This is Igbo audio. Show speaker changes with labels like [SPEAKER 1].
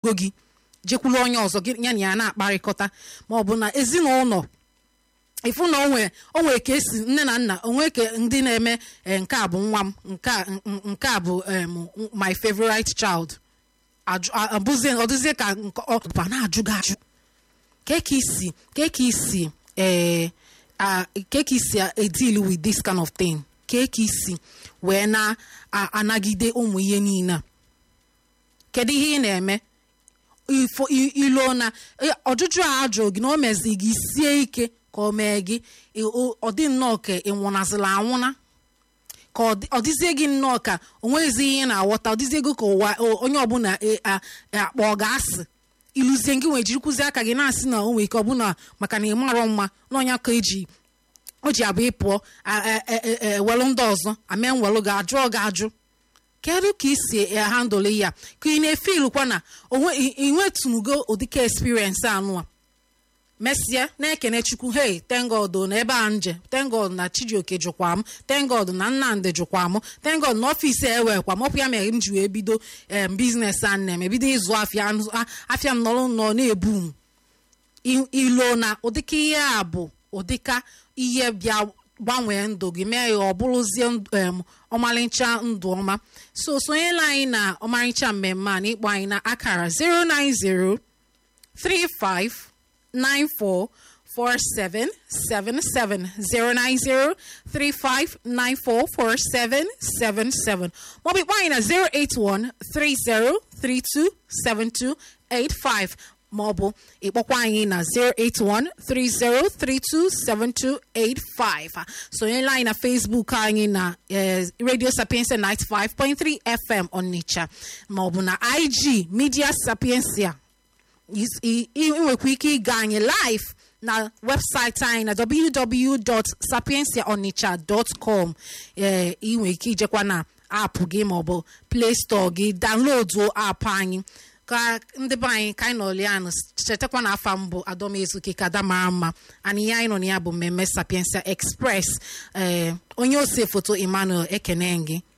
[SPEAKER 1] go gị jekwuru onye ọzọ gị ya na ya na-akparịkọta ma ọ bụ na ezinụlọ ịfụ na onwe onwe ka esi nne na nna onwe ka ndị na-eme eh, nke a bụ nwa m nke a n- nke a bụ em, my favorite child Ajụ- a- abụzie ọdụzie ka nke ọ ba na-ajụ gị ajụ ke ka isi ke ka isi eh, ah, ke ka isi a- deal with this kind of thing ke ka isi wee na-anagide ụmụ ihe niile a kedu ihe ị na-eme ifo i- ilo na eh, ọjụjụ a ajụ gị na o mezi gị sie ike ka o mee gị ị- o- ọ dị nnọọ ka ị nwụnazịla anwụna ka ọ dị- ọ dịzie gị nnọọ ka o nweghịzi ihe ị na-aghọta ọ dịzie gị ka ụwa o- onye ọbụla e- a- akpọ ọ ga-asị ịlụzie gị nwee jirikwuzi aka gị na-asị na o nwere ike ọbụna maka na ị marọ mma n'ọnya ka eji o ji abụ ịpụọ ewelụ ndị ọzọ ame nwelụ gị ajụọ gị ajụ kedu ka isi handụl ya ka ị na-efilkwa na onwe ị- ị nwetunugo ụdịka experience anụ a mesịa na-ekene chukwu hey thank God na ebe a nje thank God na chijioke jụkwa m thank God na nnamdị jụkwa m thank God na ọfịs ewekwa m ọpụ ya mere m ji wee bido em biznes a nne m ebido ịzụ afịa anụ- a- afịa m nọrọ nọ na-ebu m I- ilo na ụdịka ihe a bụ ụdịka ihe bịa gbanwee ndụ gị mee ya ọ bụrụzie ndụ- em, ọmarịcha ndụ ọma so sonyela anyị na ọmarịcha mmemme a na ịkpọ anyị na akara 090 35 94 4777 090 35 94 4777 maọbụ ịkpọ anyị na 081 30 32 72 85 maọbụ ịkpọkwa anyị na 08130327285 sonyela anyị na facebook anyị na eh, radio sapiensia 95.3 fm onitsha maọbụ na ig media sapiensia Is- i- i- ị nwekwa ike ịga anyị live na webụsaịtị anyị na www.sapiensiaonitsha.com ee ị nwere ike ijekwa na aapụ gị maọbụ play store gị download aapụ anyị ka ndị be anyị ka anyị nọlianụ chetakwa na afa mbụ adọmezuke ka ada mara mma anyị ihe anyị nọ na ya bụ mmemme sapiensia express ee onye ose foto emmanuel ekene gị